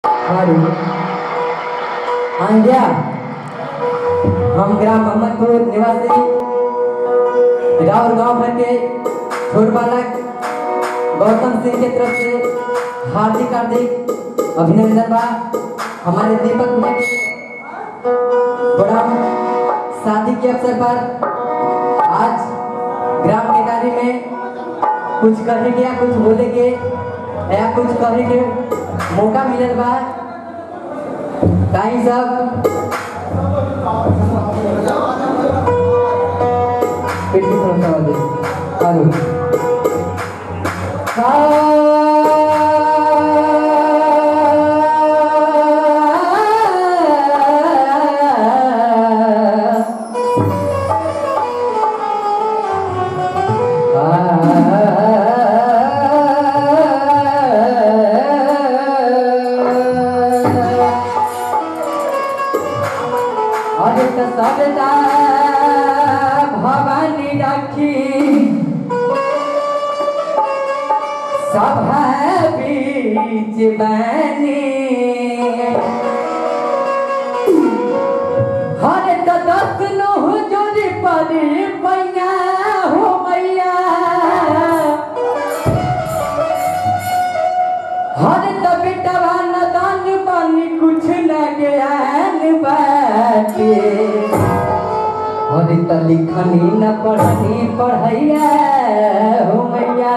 हमारी आंध्या हम ग्राम मोहम्मदपुर निवासी राउर गांव भर के छोट बालक गौतम सिंह के तरफ से हार्दिक हार्दिक अभिनंदन बा हमारे दीपक भैया के बड़ा शादी के अवसर पर आज ग्राम टिकारी में कुछ कहे के या कुछ बोले के या कुछ कहे के मौका मिलल बा ताई सब पेट की समस्या वाले हेलो अदित सविता भवानी राखी सभा बीच बनी हर दस नुह जोड़ी परी पैया हो मैया हर त बेटवा न दान पानी कुछ न ज्ञान बाटे हर त लिखनी न पढ़नी पढ़ैया हो मैया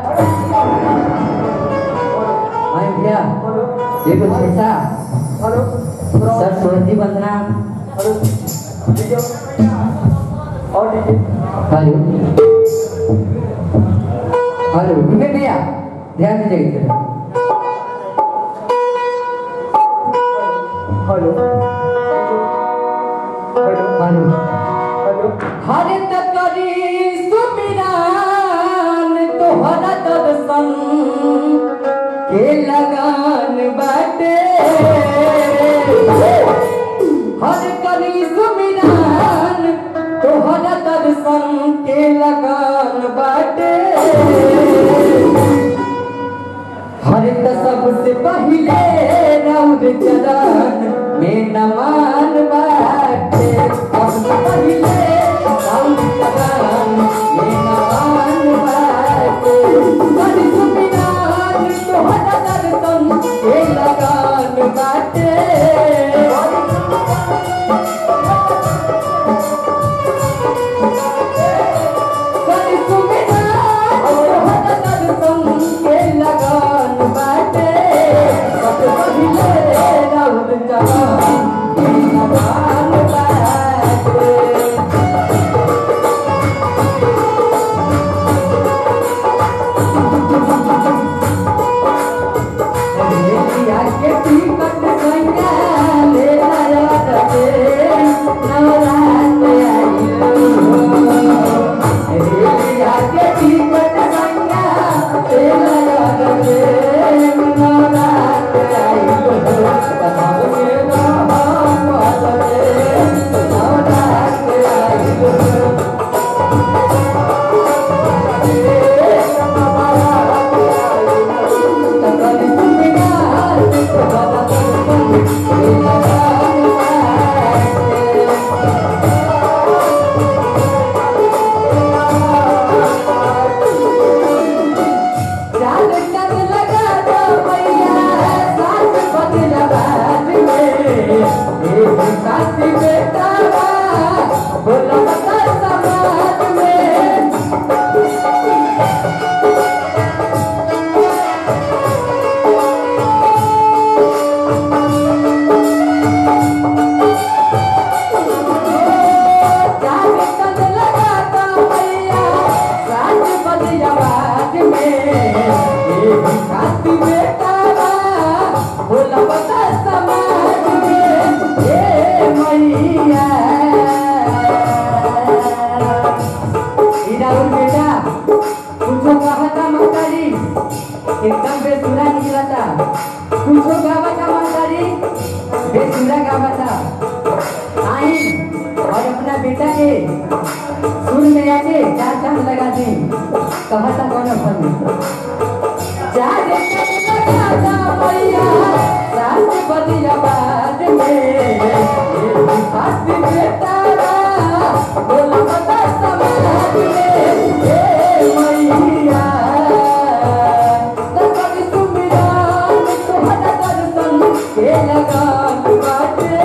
आई भैया एगो पैसा सरस्वती वंदना हेलो हेलो विवेक भैया ध्यान दीजिए इधर हेलो हर तकरी सुमिरान तोहरा दर्शन के लगान बाटे हर करी सुमिरान तोहरा दर्शन के लगान बाटे हर त सबसे पहिले राउर चरण में नमान बाटे सबसे पहिले राउर चरण में नमान बाटे कर सुमिरान तोहरा दर्शन के लगान बाटे कर सुमिरान तोहरा दर्शन के लगान बाटे सबसे पहिले राउर चरण में नमान बाटे रेलिया के टिकट संगा ले लाया रे नवरात आइलो रेलिया के टिकट संगा ले लाया रे नवरात आइलो बताओ के नाम रे नवरात आइलो तकली सुमिनार बाबा जान कर लगा दो भैया साथ बदला बात में एक साथ बेटा बोला बता समाज में जान कर लगा दो भैया साथ बदला बात में एक साथ बेटा बोला बता समाज में ए मैया इधर बेटा कुछो कहा था मंगारी एकदम बेसुरा निकला था कुछो गावा था मंगारी बेसुरा गावा था आई और अपना बेटा के सुर में आके चार चांद लगा दी कहा था कौन फल में चार चांद लगा दा भैया लगान बाटे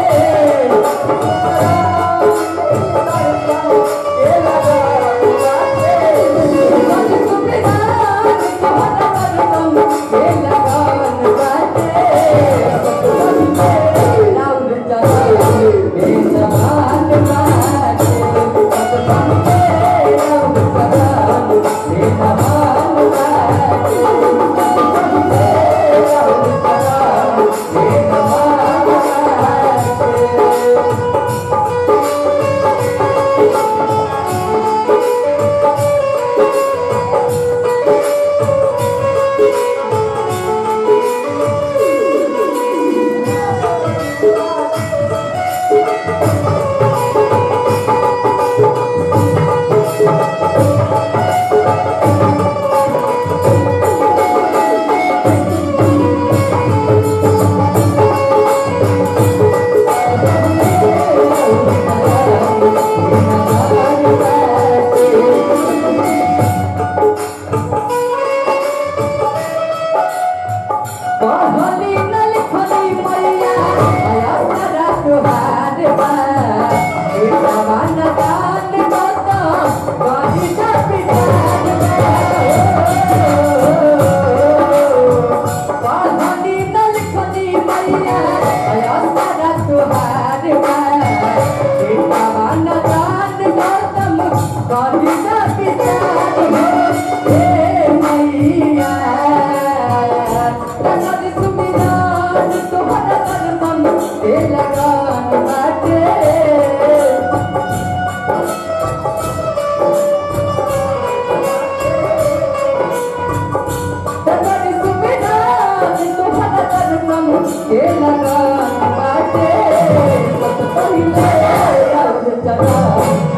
Thank you.